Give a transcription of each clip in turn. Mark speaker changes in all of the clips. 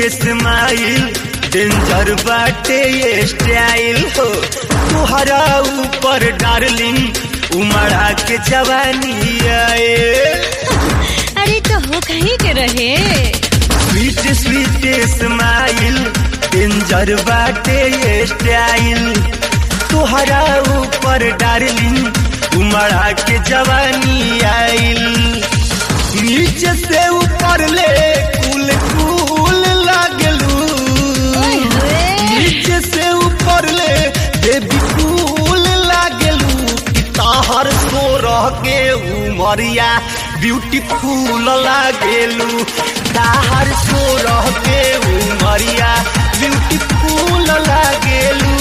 Speaker 1: Smile danger बाटे ये style हो तुहरा ऊपर डार्लिंग उमड़ा के जवानी आए
Speaker 2: अरे तो हो कहीं के रहे
Speaker 1: स्वीट स्वीट स्माइल डेंजर बाटे ये स्टाइल तुहरा ऊपर डार्लिंग उमड़ा के जवानी आइल नीचे से ऊपर ले कुल कुल लागलू
Speaker 2: ओए होए
Speaker 1: नीचे से ऊपर ले बेबी कूल लागलू कि ताहर सो रह के उमरिया ब्यूटीफुल लागेलू ताहर सो रह के उमरिया ब्यूटीफुल लागेलू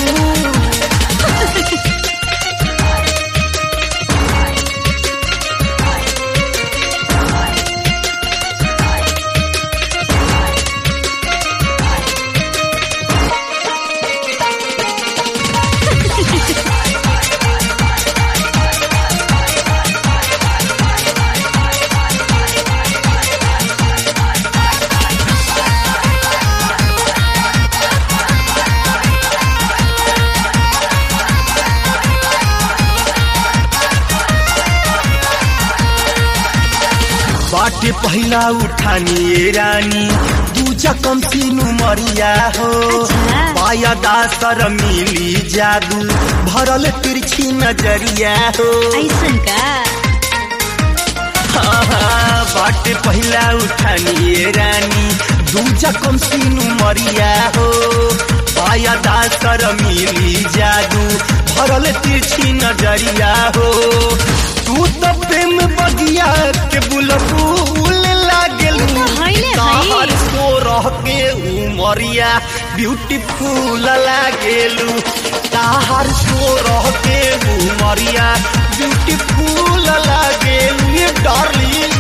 Speaker 1: बाटे पहिला उठानी ए रानी दूजा कम सीनु मरिया हो
Speaker 2: अच्छा।
Speaker 1: पाया दासर मिली जादू भरल तिरछी नजरिया हो
Speaker 2: ऐसन का
Speaker 1: हाँ, हाँ, बाटे पहिला उठानी ए रानी दूजा कम सीनु मरिया हो पाया दासर मिली जादू भरल तिरछी नजरिया हो तू तो प्रेम बगिया के बुलबुल लागेलू
Speaker 2: उ तो हइले
Speaker 1: ताहर
Speaker 2: हई।
Speaker 1: सो रह के उमरिया ब्यूटीफुल लागेलू ताहर सो रह के उमरिया ब्यूटीफुल लागेलू ये डार्लिंग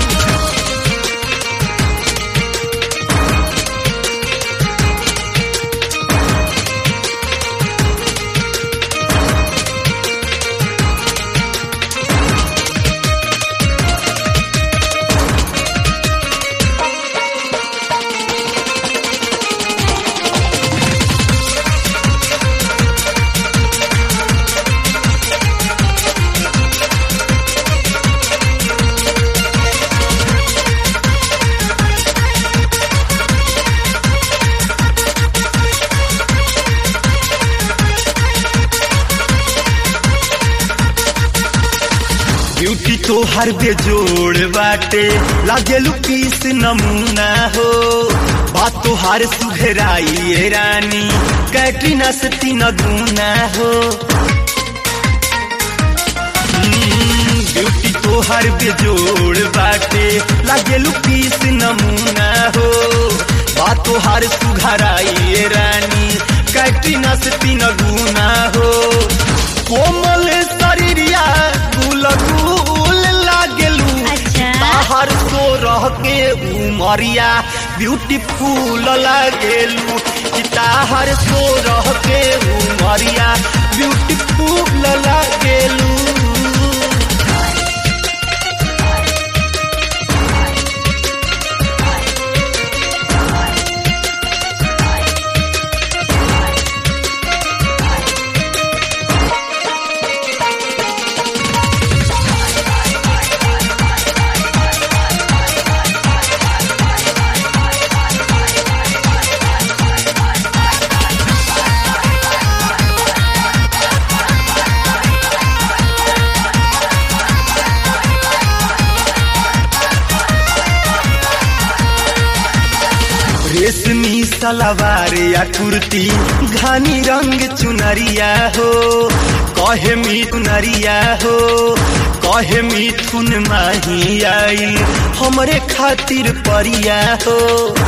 Speaker 1: ब्यूटी तो हर बेजोड़ बाटे लागेलू पीस नमूना हो बात तो हर सुघराई ए रानी कैटरीना से तीन गुना हो हम्म, ब्यूटी तो हर बेजोड़ बाटे लागेलू पीस नमूना हो बात तो हर सुघराई ए रानी कैटरीना से तीन गुना हो कोमल शरीरिया गुल गुल लागेलू
Speaker 2: अच्छा।
Speaker 1: बाहर सो रह के उमरिया ब्यूटीफुल लागेलू कि ताहर सो रह के उमरिया ब्यूटीफुल लागेलू रेशमी सलवार या कुर्ती घानी रंग चुनरिया हो कहे मिथुनरिया हो कहे मिथुन माही आई हमरे खातिर परिया हो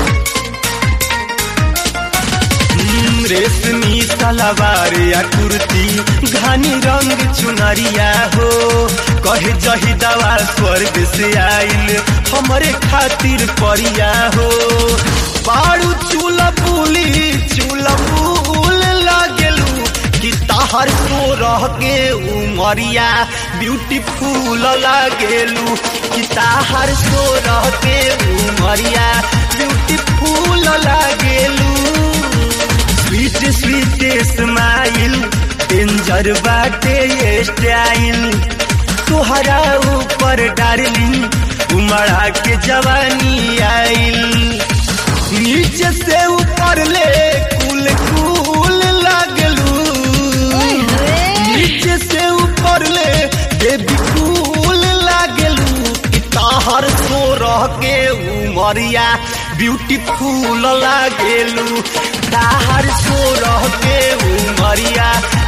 Speaker 1: हम्म, रेशमी सलवार या कुर्ती घानी रंग चुनरिया हो कहे जही दवा स्वर्ग से आइल हमरे खातिर परिया हो बाड़ू चूल पुली चूल फूल लागेलू कि ताहर सो रह के उमरिया ब्यूटीफुल लागेलू कि ताहर सो रह के उमरिया ब्यूटी ब्यूटीफुल लागेलू स्वीट स्वीट स्माइल डेंजर बाटे ये स्टाइल तुहरा ऊपर डार्लिंग उमड़ा के जवानी आइल नीचे से ऊपर ले कुल कुल लागलू नीचे से ऊपर ले बेबी कूल लागलू कि ताहर सो रह के उमरिया ब्यूटीफुल लागेलू ताहर सो रह के उमरिया